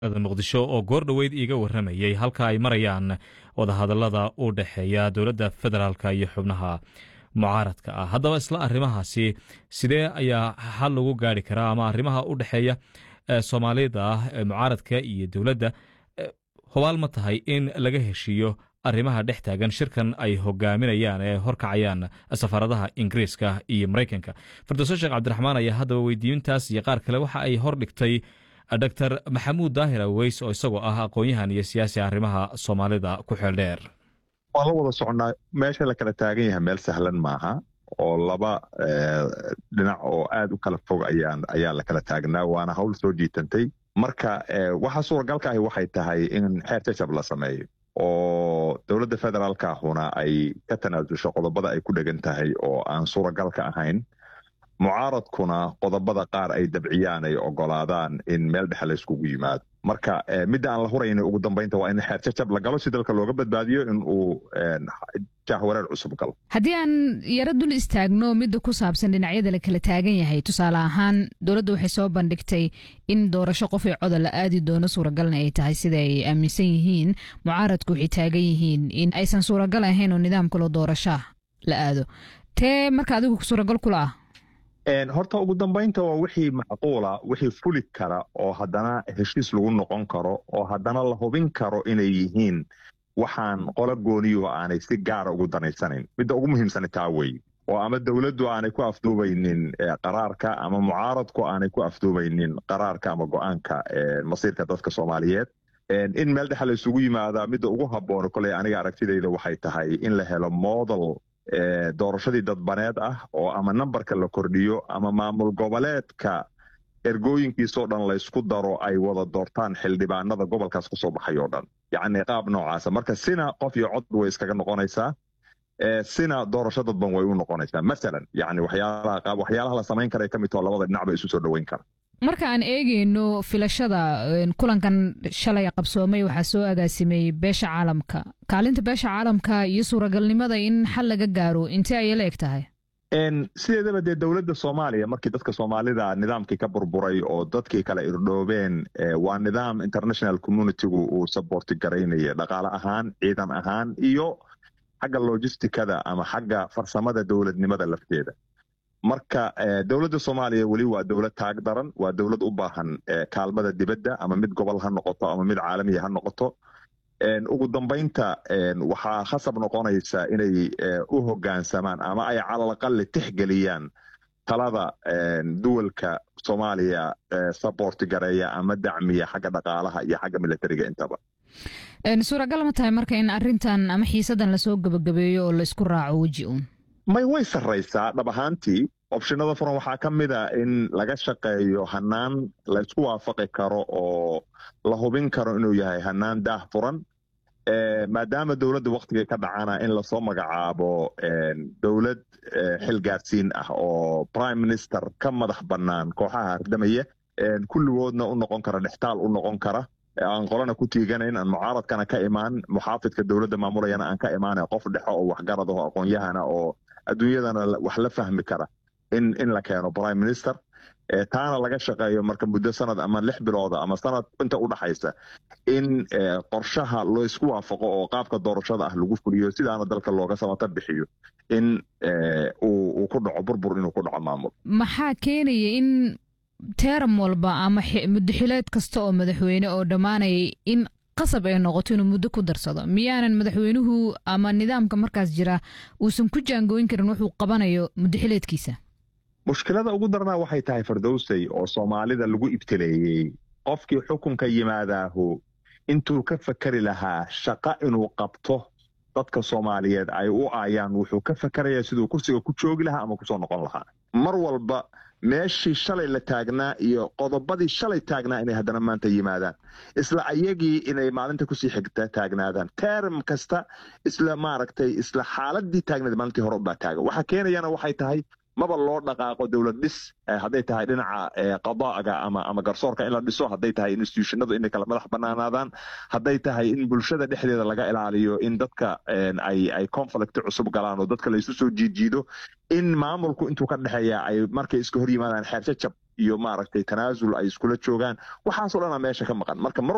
muqdisho oo goor dhoweyd iiga waramayey halka ay marayaan wadahadalada u dhexeeya dowladda federaalka iyo xubnaha mucaaradka ah haddaba isla arrimahaasi sidee ayaa xal lagu gaari karaa ama arrimaha u dhexeeya soomaalida ah mucaaradka iyo dowladda hubaal ma tahay in laga heshiiyo arrimaha dhex taagan shirkan ay hogaaminayaan ee horkacayaan safaaradaha ingiriiska iyo maraykanka fardoso sheekh cabdiraxmaan ayaa haddaba weydiintaas iyo qaar kale waxa ay hordhigtay dor maxamuud daahir aweys oo isagoo ah aqoon-yahan iyo siyaasi arrimaha soomaalida ku xeel dheer waan la wada soconnaa meesha la kala taagan yahay meel sahlan maaha oo laba dhinac oo aad u kala fog ayaa la kala taagnaa waana hawl soo jiitantay marka waxa suuragalka ahi waxay tahay in xeer jajab la sameeyo oo dowladda federaalka ahuna ay ka tanaasusho qodobada ay ku dhegan tahay oo aan suuragalka ahayn mucaaradkuna qodobada qaar ay dabciyaan ay ogolaadaan in meel dhexe la yskugu yimaado marka midda aan la hurayna ugu dambaynta waa in xeer jajab la galo si dalka looga badbaadiyo in uu jahwareer cusub galo haddii aan yaro dul istaagno midda ku saabsan dhinacyada la kala taagan yahay tusaale ahaan dowladda waxay soo bandhigtay in doorasho qof ee coda la aadi doono suuragalna ay tahay sida ay aaminsan yihiin mucaaradku waxay taagan yihiin in aysan suuragal ahayn oo nidaam kaloo doorashaa la aado tee marka adigu suuragal kula ah horta ugu dambaynta waa wixii macquula wixii fuli kara oo haddana heshiis lagu noqon karo oo haddana la hubin karo inay yihiin waxaan qola gooniyo aanay si gaara ugu danaysanayn midda ugu muhiimsana taa wey oo ama dowladdu aanay ku afduubaynin qaraarka ama mucaaradku aanay ku afduubaynin qaraarka ama go-aanka masiirka dadka soomaaliyeed in meel dhexe la isugu yimaadaa midda ugu habboon koley aniga aragtidayda waxay tahay in la helo model doorashadii dadbaneed ah oo ama nambarka la kordhiyo ama maamul goboleedka ergooyinkiisoo dhan laysku daro ay wada doortaan xildhibaanada gobolkaas ka soo baxay oo dhan yacni qaab noocaasa marka sina qof iyo cod way iskaga noqonaysaa sina doorasho dadban way u noqonaysaa masalan yani waxyaalaha waxyaalaha la samayn kara ka mid taho labada dhinac ba isu soo dhoweyn kara marka aan eegeyno filashada kulankan shalay qabsoomay waxaa soo agaasimay beesha caalamka kaalinta beesha caalamka iyo suuragalnimada in xal laga gaaro intee ayay la eg tahay sideedaba dee dowladda soomaaliya markii dadka soomaalida nidaamkii ka burburay oo dadkii kala irdhoobeen waa nidaam international communitygu uu saborti garaynaya dhaqaale ahaan ciidan ahaan iyo xagga logisticada ama xagga farsamada dowladnimada lafteeda marka dowladda soomaaliya weli waa dowlad taag daran waa dowlad u baahan kaalmada dibadda ama mid gobol ha noqoto ama mid caalamiya ha noqoto ugu dambaynta waxaa khasab noqonaysa inay u hoggaansamaan ama ay calalaqali tixgeliyaan talada duwalka soomaaliya saborti gareeya ama dacmiya xagga dhaqaalaha iyo xagga militariga intaba suuragal ma tahay marka in arintan ama xiisadan lasoo gebagabeeyo oo laysku raaco weji uun may way sarraysaa dhab ahaantii opshinada furan waxaa ka mid a in laga shaqeeyo hanaan laysku waafaqi karo oo la hubin karo inuu yahay hanaan daah furan maadaama dowladda waktiga ka dhacana in lasoo magacaabo dowlad xilgaarsiin ah oo prime minister ka madax bannaan kooxaha hardamaya kulligoodna u noqon kara dhextaal u noqon kara aan qolana ku tiiganayn aan mucaaradkana ka imaan muxaafidka dowladda maamulayana aan ka imaana qof dhexo oo waxgarad aho aqoon-yahana oo adduunyadana wax la fahmi kara in in la keeno prime minister taana laga shaqeeyo marka muddo sanad ama lix bilooda ama sanad inta u dhaxaysa in qorshaha loo isku waafaqo oo qaabka doorashada ah lagu fuliyo sidaana dalka looga samata bixiyo in uu ku dhaco burbur inuu ku dhaco maamul maxaa keenaya in teeram walba ama muddaxileed kasta oo madaxweyne oo dhammaanayay in qasab ay noqoto inuu muddo ku darsado miyaanan madaxweynuhu ama nidaamka markaas jira uusan ku jaangooyin karin wuxuu qabanayo muddaxileedkiisa mushkilada ugu darnaa waxay tahay fardowsay oo soomaalida lagu ibtileeyey qofkii xukunka yimaadaahu intuu ka fakeri lahaa shaqa inuu qabto dadka soomaaliyeed ay u aayaan wuxuu ka fakerayaa siduu kursiga ku joogi lahaa ama kusoo noqon lahaa mar walba meeshii shalay la taagnaa iyo qodobadii shalay taagnaa inay haddana maanta yimaadaan isla ayagii inay maalinta kusii xigta taagnaadaan term kasta isla maaragtay isla xaaladii taagnaed maalintii hore ubaa taagan waxa keenayana waxay tahay maba loo dhaqaaqo dowlad dhis hadday tahay dhinaca qadaaga ama ama garsoorka in la dhiso hadday tahay institutionadu inay kala madax banaanaadaan hadday tahay in bulshada dhexdeeda laga ilaaliyo in dadka ay ay conflict cusub galaan oo dadka laysu soo jiidjiido in maamulku intuu ka dhexeeya ay markay iska hor yimaadaan xeer jajab iyo maaragtay tanaasul ay iskula joogaan waxaasoo dhanaa meesha ka maqan marka mar